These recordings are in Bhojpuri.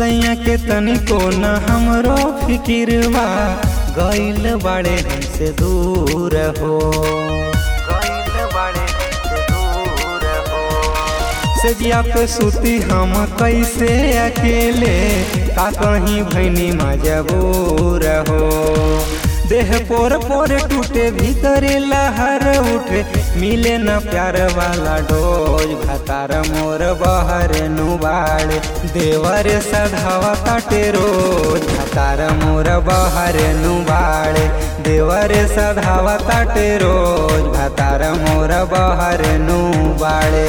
सैया के तनिको न हमरो फिकिरवा गइल बाड़े हमसे दूर हो गइल बाड़े हमसे दूर हो सजिया पे सुती हम कैसे अकेले का कहीं भैनी मजबूर हो देह पोर पोर टूटे भीतर लहर उठे मिले न प्यार वाला डोज भतार मोर बहर नुबाड़ देवर सधावा काटे रोज भतार मोर बहर नुबाड़ देवर सधावा काटे रोज भतार मोर बहर नुबाड़े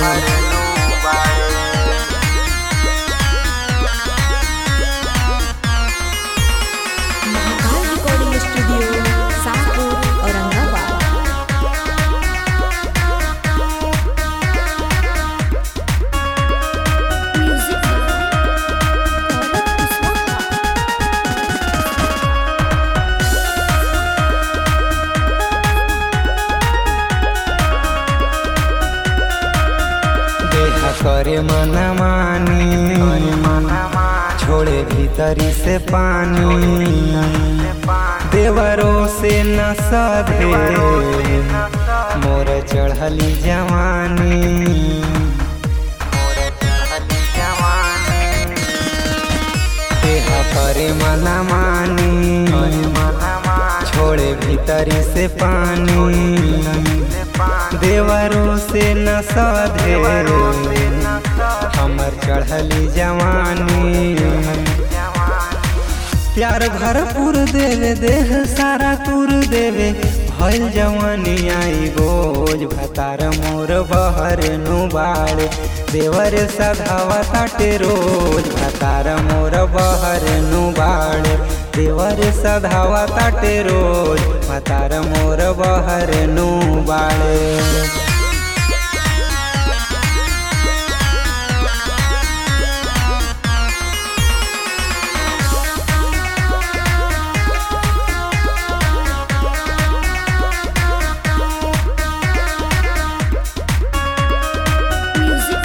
Mahakal recording studio Shahpur Aurangabad music देह करे मन मानी छोड़े भीतरी से पानी देवरों से न सधे मोर चढ़ली जवानी देह करे मन मानी छोड़े भीतरी से पानी देवरों से न सधे हमर चढ़ली जवानी प्यार भरपूर देवे देह सारा तुर देवे भइल जवानी आई बोझ भतार मोर बहर नुबाड़ देवर सधावा ताटे रोज भतार मोर बहर नुबाड़ देवर सधावा ताटे रोज भतार मोर बहर नुबाड़े म्यूजिक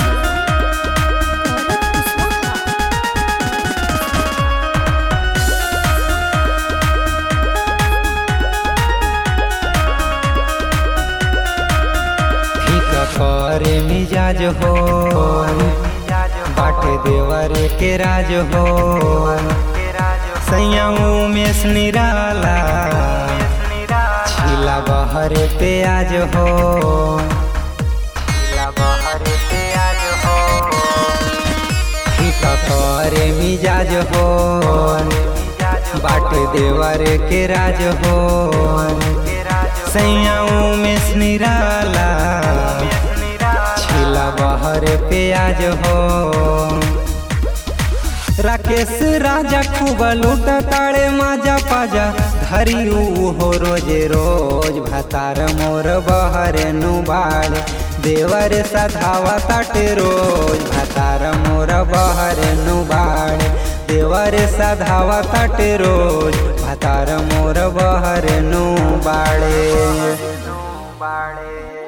ठीक करे मिजाज हो बाटे देवर के राज हो सैयाऊ में निराला छिला बहर प्याज हो ठीक करे मिजाज हो बाटे देवर के राज हो सैयाऊ में निराला छिला बहर प्याज हो राकेश राजा खूब लूट ताड़े माजा पाजा धरी हो रोजे रोज भतार मोर बहर नुबाड़ देवर सधावा ताटे रोज भतार मोर बहर नुबाड़ देवर सधावा ताटे रोज भतार मोर बहर नुबाड़े